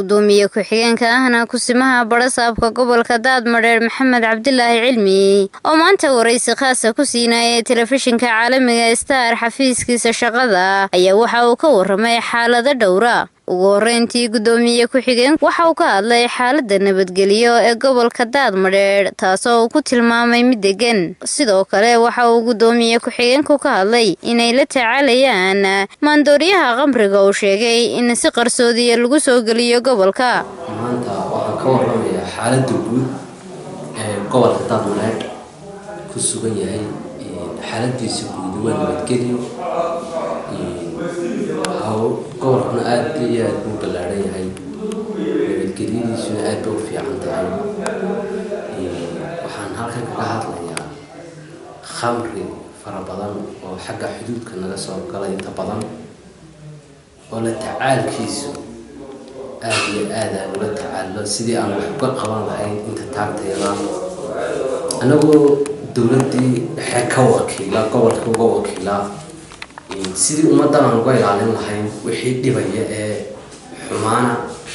gudoomiye ku-xigeenka ahna kusimaha barasaabka gobolka daadmadheer maxamed cabdilaahi cilmi oo maanta waraysi khaasa ku siinayay telefishinka caalamiga star xafiiskiisa shaqada ayaa waxa uu ka waramay xaalado dhowra ugu horeyntii gudoomiye ku-xigeen waxa uu ka hadlay xaalada nabadgelyo ee gobolka daadmadheer taasoo uu ku tilmaamay mid degan sidoo kale waxa uu gudoomiye ku-xigeenku ka hadlay inay la tacaalayaan maandooriyaha qamriga uu sheegay in si qarsoodiya lagu soo geliyo gobolka maanta waxaan ka waramayaa xaalada guud ee gobolka daadmadheer ku sugan yahay xaaladiisa guud waa nabadgelyo gobolkuna aada iyo aada buu ballaaran yahay nabadgelyadiisuna aad ba u fiican tahay waxaan halkan kaga hadlayaa khamri fara badan oo xagga xuduudka naga soo galay inta badan oo la tacaalkiisu aada iyo aad aan ula tacaalo sidii aan wax uga qaban lahayn inta taagtayada anagoo dowladdii dhexe ka wakiila gobolka uga wakiila sidii ummaddan aan uga ilaalin lahayn wixii dhibaya ee xumaana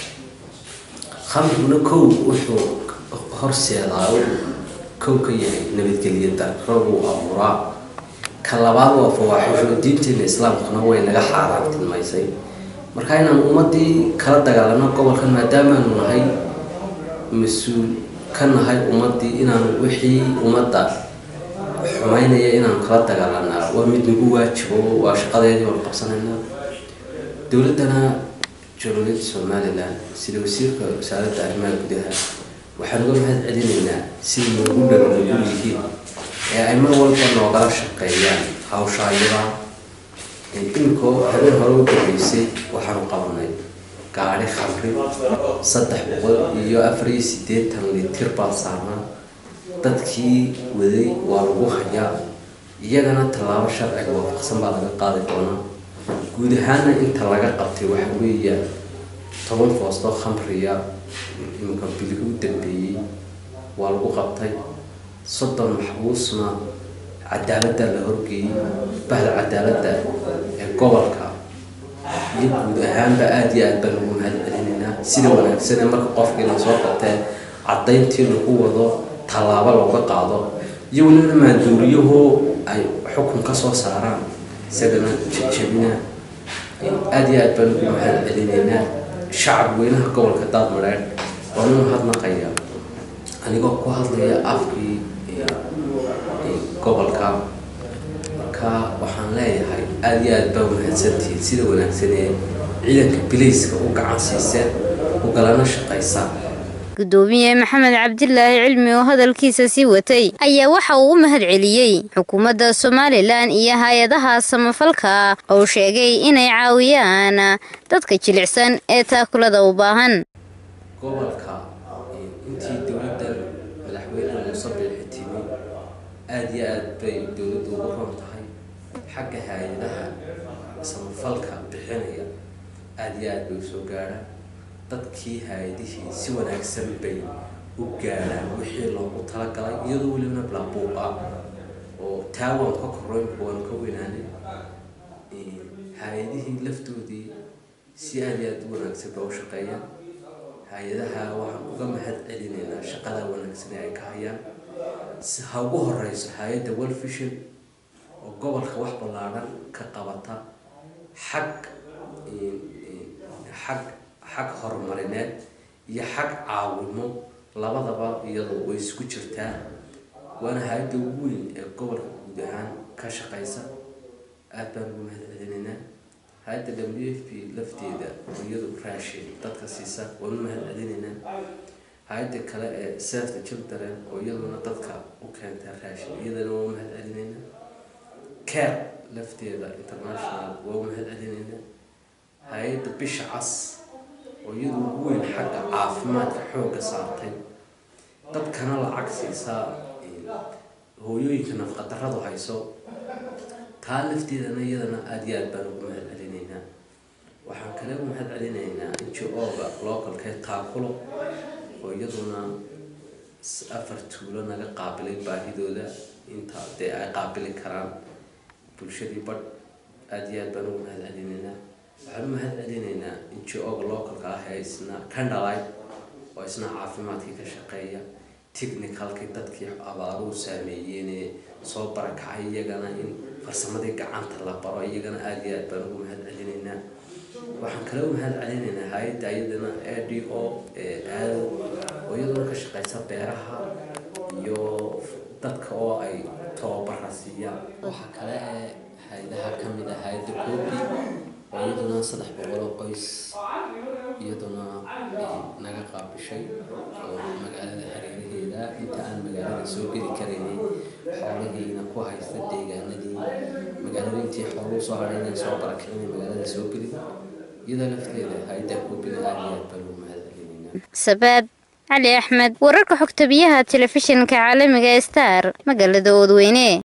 khamriguna kow wuxuu horseedaa kow ka yahay nabadgelyo darro buu abuuraa ka labaad waa fawaaxisho diinteena islaamkuna way naga xaaraantilmaysay marka inaan ummaddii kala dagaalano gobolkan maadaamaanu nahay mas-uul ka nahay ummaddii inaan wixii ummadda xumaynaya inaan kala dagaalanaa waa mid nagu waajibo waa shaqadeedii waan qabsanaynaa dowladdana jamhuuriyadda somalilan sida wasiirka wasaaradda arrimaha gudaha waxaan uga mahad celinaynaa sida noogu dhaganugul yihiin ee ay mar walba noogala shaqeeyaan hawshaayada iminkoo habeen hore u dambeysay waxaanu qabanay gaadhi khamri saddex boqol iyo afar iyo siddeetan litir baa saarnaa dadkii waday waa lagu hayaa iyagana tallaabo sharciga waafaqsan baa laga qaadi doonaa guud ahaana inta laga qabtay waxa weeya toban foostoo khamriya imika bilihi u dambeeyey waa lagu qabtay soddon maxbuusna cadaaladda la horgeeyey bahda cadaaladda ee gobolka iyo guud ahaanba aada iyo aad baan ugu mahad celinaynaa sida wanaagsan ee marka qofkii la soo qabtee caddayntii lagu wado tallaabo looga qaado iyo welina maanduuriyahoo ay xukun ka soo saaraan isagana jejabina aada iyo aad baan ugu mahad celinaynaa shacab weynaha gobolka daadmadheer waan u mahadnaqaya anigoo ku hadlaya afkii gobolka marka waxaan leeyahay aada iyo aad baa mahadsantihiin sida wanaagsan ee ciidanka bilayska u gacan siiseen u galana shaqaysa gudoomiye maxamed cabdilaahi cilmi oo hadalkiisa sii watay ayaa waxa uu u mahad celiyey xukuumadda somalilan iyo hay-adaha samafalka oo sheegay inay caawiyaan dadka jilicsan ee taakulada u baahan gobolka intii dowladda madaxweyne muuse biixi timi aada iyo aad bay dowladdu ugu roon tahay xagga hay-adaha samafalka bixinaya aada iyo aad bay usoo gaadhaan dadkii hay-adihii si wanaagsan bay u gaadhaan wixii loogu talagalay iyadoo welibana blaabuuq ah oo taawan ka koreyn waan ka weynaanay hay-adihii laftoodii si aada iyo aada u wanaagsan ba u shaqeeyaan hay-adaha waxaan uga mahad celinaynaa shaqada wanaagsan ee ay ka hayaan ha ugu horeyso hay-adda world vision oo gobolka wax ballaadhan ka qabata xag xag xag horumarineed iyo xag caawimo labadaba iyadoo way isku jirtaa waana hay-adda ugu weyn ee gobolka guud ahaan ka shaqeysa aada baan ugu mahad celinaynaa hay-adda w f p lafteeda oo iyadu raashin dadka siisa waan u mahad celinaynaa hay-adda kale ee save the children oo iyaduna dadka u keenta raashin iyadana waa u mahad celinaynaa care lafteeda international waa u mahad celinaynaa hay-adda bisha cas oo iyadu ugu weyn xagga caafimaadka xoogga saartay dadkana lacag siisaa hooyooyinka nafqadarradu hayso taa lafteedana iyadana aada iyo aad baan ugu mahad celinaynaa waxaan kale u mahad celinaynaa ngo-ga localkee taakulo oo iyaduna afar tuulo naga qaabilay baahidooda inta dee ay qaabili karaan bulshadii badh aada iyo aad baan ugu mahad celinaynaa waxaan u mahad celinaynaa ngo-ga localka ah ee isna candalite oo isna caafimaadkii ka shaqeeya technicalkii dadkii abaaruhu saameeyeenee soo barakacay iyagana in farsamadii gacanta la baro iyagana aada iyo aad baan ugu mahad celinaynaa waxaan kale u mahad celinaynaa hay-adda iyadana a d o aado oo iyaduna ka shaqeysa beeraha iyo dadka oo ay tababara siiyaan waxaa kale ee hay-adaha ka mid ah hay-adda coobi oo iyaduna saddex boqol oo qoys iyaduna naga qaabishay oo magaalada hareeraheeda inta aan magaalada soo geli karaynay xoolahiina ku haysta deegaanadii magaalada intii xooluhu soo hadhay inay soo barakicinay magaalada soo gelin iyadoo lafteeda hay-adda koobina aada iyo aad baan ugu mahad celinaynaa sabaad cali axmed wararka xogta biyaha telefishinka caalamiga star magaalada oodweyne